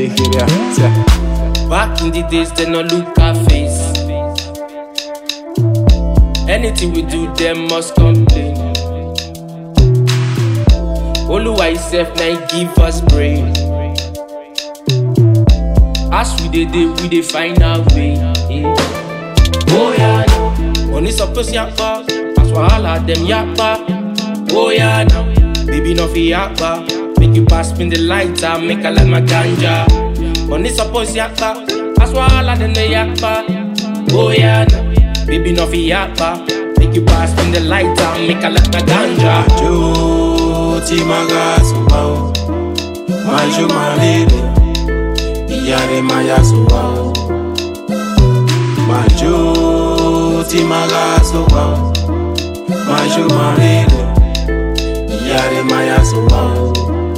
kékeré àti. Back in the days, they no look our face. Anything we do, them must complain. Oluwa himself now he give us brain. As we dey dey, we dey find our way. eh. Oh yeah, no. money suppose yakpa, as wahala them yakpa. Oh yeah, no. baby no fi yakpa. Make you pass me the lighter, make I like my ganja. Money suppose yakpa, as wahala them they yakpa. Oh yeah, no. baby no fi yakpa. Make you pass me the lighter, make I like my ganja. Majo tí maga sùnwà o, majo malele, ìyá rẹ̀ máa yá sùnwà o. Majo tí maga sùnwà o, majo malele, ìyá rẹ̀ máa yá sùnwà o.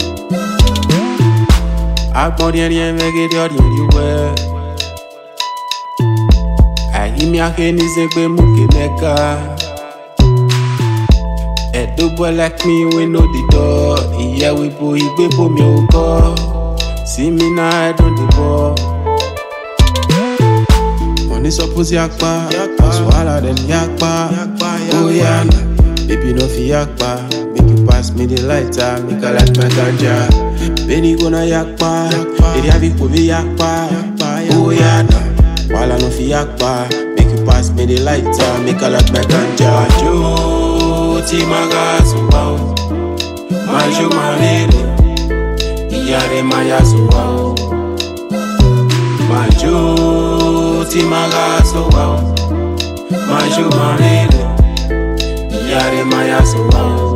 Agbọ́n díẹ̀ díẹ̀ mẹ́gẹ́dẹ́ ọ̀dẹ̀ rí wẹ́. Àyíní akéde ṣe pé mú ké mẹ́ka. Edo boy like me, we know the door. Yeah, we bo igbe bo mi o go. See me now, I don't the ball. Money suppose yakpa, swallow them yakpa. Oh yeah, nah. baby no fi yakpa. Make you pass me the lighter, make I like my ganja. Benny gonna yakpa, eri avi ko vi yakpa. Oh yeah, nah. Wala no fi yakpa. Make you pass me the lighter, make I like my ganja. Joe, tí maga sùnwà o, majo malele, ìyá rẹ̀ máa yá sùnwà o. Majo, tí maga sùnwà o, majo malele, ìyá rẹ̀ máa yá sùnwà o.